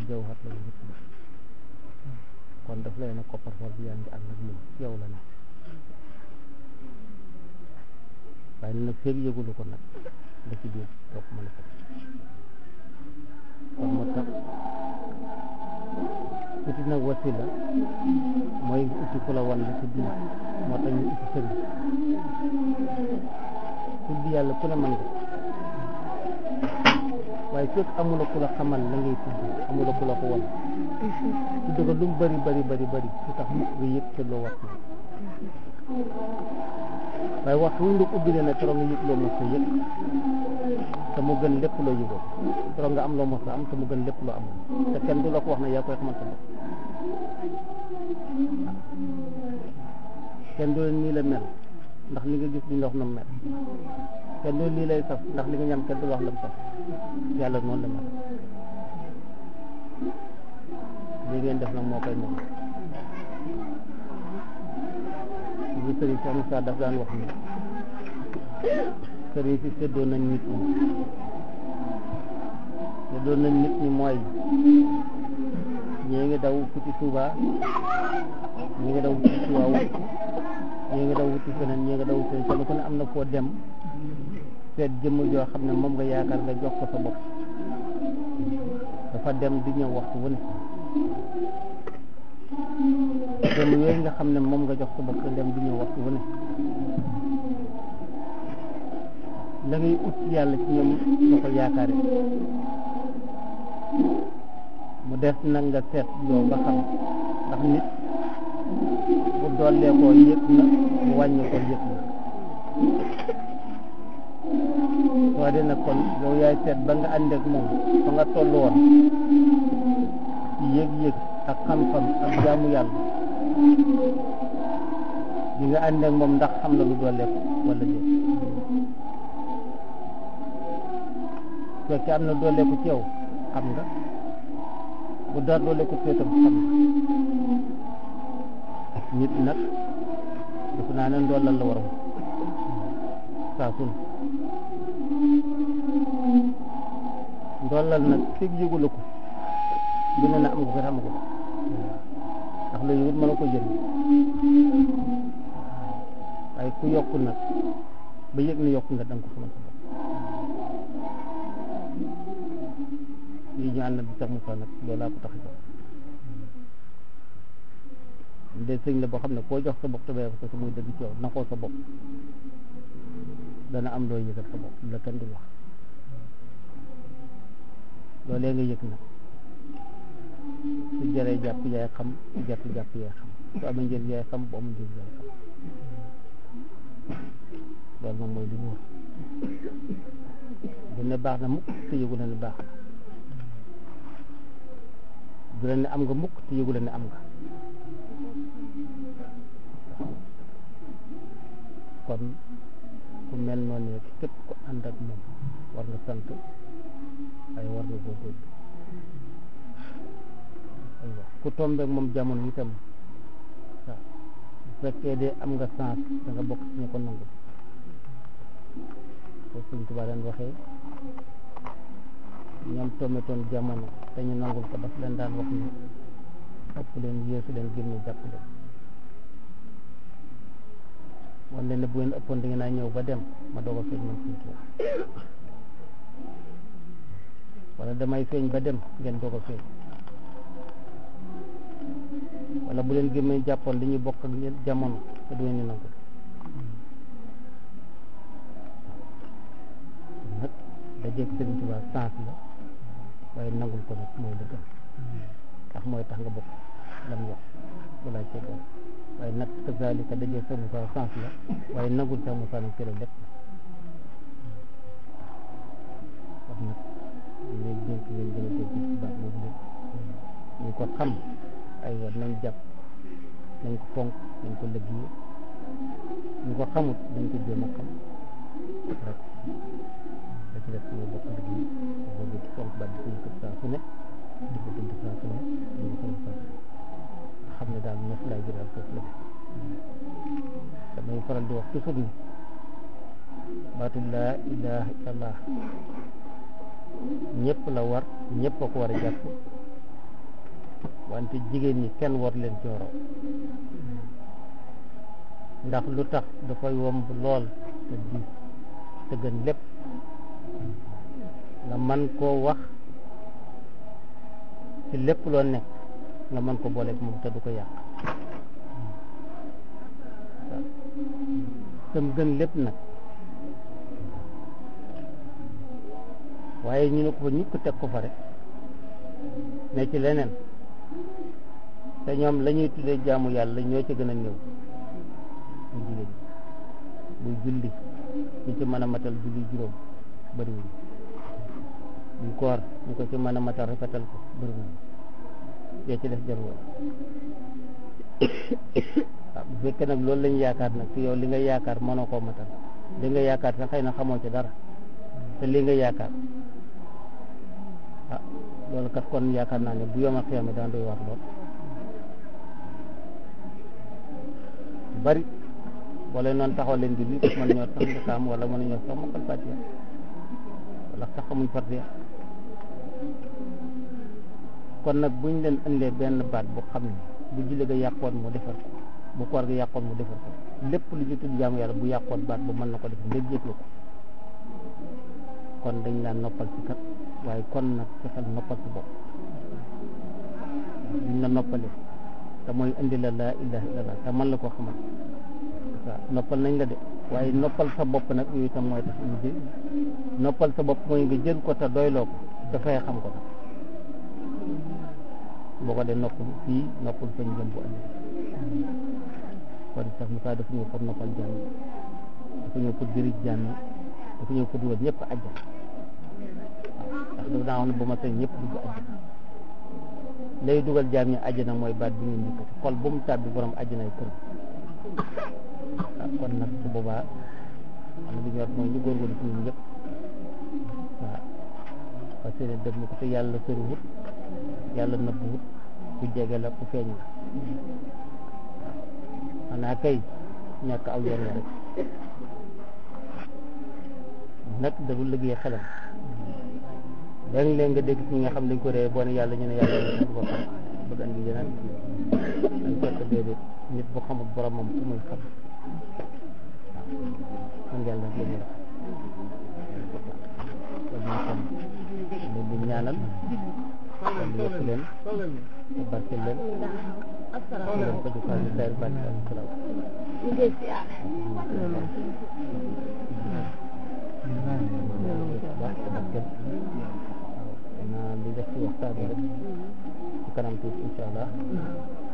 jawhar la wurus la kon daf lay ne koppar-for bi yaa ngi ànd ak moom ci yow la ne waaye nag feeg yëgulu ko nag la ci biir doo ko mën a fekk kon moo tax uti nag wasila mooy uti ku la wan la ci biir moo tax ñu uti sëriñ tudd yàlla ku ne mën nga waaye fekk amula ku la xamal la ngay tudd amula ku la ko wan tudd ko lu mu bari bari bari bari su tax mukk nga yëg te loo wax waaye waxtu wuñ la ubbilee nag keroog nga yëg loo mos a yëg te mu gën lépp loo yëgoon keroog nga am loo mos a am te mu gën lépp loo amoon te kenn du la ko wax ne yaa koy xamal sa bopp kenn du leen nii la mel ndax li nga gis duñ la wax na mu mel kenn du lii lay saf ndax li nga ñam kenn du la wax la mu saf yàlla noonu la mel li ngeen def nag moo koy moom li sëriñ Cheikh Moussa daf daan wax ni sëriñ si séddoo nañ nit ñi séddoo nañ nit ñi mooy ñii ngi daw wuti Touba ñii ngi daw wuti Tiwaawu ñii ngi daw wuti feneen ñii ngi daw wuti feneen kenn ku ne am na foo dem seet jëmm joo xam ne moom nga yaakaar nga jox ko sa bopp dafa dem di ñëw waxtu wu ne jëmm yooyu nga xam ne moom nga jox sa bopp nga dem di ñëw waxtu wu ne la ngay ut yàlla ci ñoom nga ko yaakaare mu def nag nga seet yow ba xam ndax nit bu dollee koo yëg na bu wàññee koo yëg na soo dee nag kon yow yaay seet ba nga ànd ak moom fa nga toll woon ci yëg-yëg ak xam-xam ak jaamu yàlla di nga ànd ak moom ndax xam na lu dolleeku wala déet su fekkee am na dolleeku ci yow xam nga bu dara dolleeku ci yow tam xam nga nit nag defe naa ne ndollal la waram saa su ne ndollal nag fig yëgula ko bu ne na am nga ko xam ko ndax lu yëgut mën a ko jënd waaye ku yokku nag ba yëg ne yokku nga danga ko xamal sa bopp lii ñu ànd bi sax Moussa nag loolaa ko tax a jox de sëñ la boo xam ne koo jox sa bopp te bàyyi ko sa muy dëgg ci yow naxoo sa bopp dana am loo yëgal sa bopp la kenn du wax loolee nga yëg nag su jëree jàpp yaay xam su jàpp jàpp yaay xam su amee njëriñ yaay xam bu amul njëriñ yaay xam loolu moom mooy li wóor bu ne baax na mukk te yëgu la ne baax na du la ne am nga mukk te yëgu la ne am nga kon ku mel noonu ne képp ku ànd ak moom war nga sant ay war nga góorgóorlu aywa ku tombeek moom jamono itam waaw bu fekkee de am nga chance da nga bokk ci ñu ko nangu ko Sëñ Tuubaa daan waxee ñoom tombetoon jamono te ñu nangul ko daf leen daan wax ni ëpp leen yéesu leen génne jàpp leen wan leen ne bu ngeen ëppoon da ngeen naa ñëw ba dem ma doog a feeñ man Sëñ Tuubaa wala damay feeñ ba dem ngeen doog a feeñ wala bu leen gémmee jàppoon dañuy bokk ak ñeen jamono te du ngeen ñu nangu nag dajeeg Sëriñ Tuubaa sens la waaye nangul ko nag mooy la gën ndax mooy tax nga bokk lam wax walaay cee doon waaye nag kazalika dajeeg sa Musaa sens la waaye nangul sa Musaa nag ci la lépp wax nag léegi dénk ngeen gën a dégg ci baax boobu lépp ñu ko xam ay war nañ jàpp nañ ko fonk nañ ko liggéey ñu ko xamut nañ ko jéem a xam rek da ci def ñu bokk liggéey boobu di fonk ba di suñu kër saa su ne di ko dund saa su ne ñu ko xam saa su ne xam ne daal nof laay jëral foofu la damay faral di wax toujours ni baatu laa ilaha illallah ñëpp la war ñëpp a ko war a jàpp wante jigéen ñi kenn war leen cooro ndax lu tax dafay womb lool te diis te gën lépp nga man koo wax ci lépp loo nekk nga mën ko booleeg moom te du ko yàq waaw tam gën lépp nag waaye ñu ne ko fa ñukk teg ko fa rek ne ci leneen te ñoom la ñuy tuddee jaamu yàlla ñoo ci gën a néew ñu jigéen buy julli ñu ci mën a matal julli juróom bëriwuñ buy koor ñu ko ci mën a matal rafetal ko bëriwuñ yee ci def jarul waaw bu fekkee nag loolu lañu yaakaar nag te yow li nga yaakaar mënoo koo matal li nga yaakaar sax xëy na xamoo ci dara te li nga yaakaar ah loolu kat kon yaakaar naa ne bu yomal xiyame daan doy wax lool bari wala noonu taxaw leen di lii mën ñoo sax nga saam wala mën ñoo sax mokkal fatiha wala sax xamuñ fatiha kon nag buñ leen indee benn baat bu xam ne bu julli ga yàqoon mu defar ko bu koor ga yàqoon mu defar ko lépp lu ñu tudd jaamu yàlla bu yàqoon baat bu mën na ko defar léegi yëg la ko kon dañ laa noppal ci kat waaye kon nag fexeel noppal ci bopp duñ la noppalee te mooy indi la laa ilaha illallah te man la ko xamal waaw noppal nañ la de waaye noppal sa bopp nag yooyu itam mooy tax ñu jël noppal sa bopp mooy nga jël ko te doyloo ko te fexe xam ko nag boo ko dee noppal fii noppal fañ jëm bu ëllëg kon sax Moussa dafa ñëw pour noppal jàmm dafa ñëw pour jëriñ jàmm dafa ñëw pour dugal ñëpp àjjana waaw ndax dafa daa wax ne bu ma sañ ñëpp dugg àjjana lay dugal jaam ñi àjjana mooy baat bi ngeen dikkati xol bu mu tàbbi borom àjjana ay këram waaw kon nag su boobaa am na lu ñor mooy ñu góorgóorlu ci ñun ñëpp waaw parce que dëgg ko te yàlla soriwut yàlla nëbbuwut ku jege la ku feeñ la waaw xanaa kay ñàkk aw yoon la rek nag da du liggéey xelam léeg-léeg nga dégg ci ñi nga xam dañ ko réer boo ne yàlla ñu ne yàlla yeneen boo xam bëgg andi yeneen dañ fekk déedéet nit bu xamul boromam ku muy xam waaw man yàlla la ñu wax kon ñu kon leen di ñaanal yàlla yokk leen te barke leen leen ko jukaa ñu sayr barke ak salaam baax te barkeel waaw naa li def ci waxtaan bi rek ci kanam tuuti incha allah